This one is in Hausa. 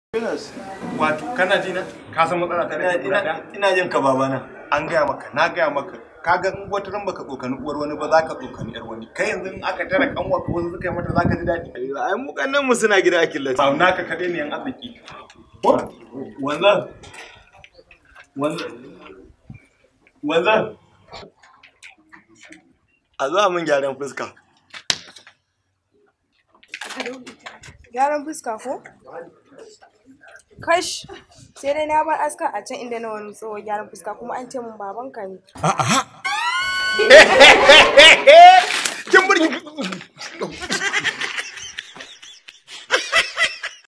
wato kana ji na ka san matsala ta da ina ina jin ka babana an gaya maka na gaya maka ka ga in wata ran baka tsokani uwar wani ba za ka tsokani yar wani kai yanzu in aka tara kanwa ka wasu suka yi mata za ka ji daɗi ai mu kannan mu suna gida a killace ba naka kaɗai ne yan arziki wanzan wanzan wanzan a zuwa min gyaran fuska Gyaran fuska ko? Kash, sai dai na bar aska a can inda na wani tsohon gyaran fuska kuma an ce mun babanka ne. kin burge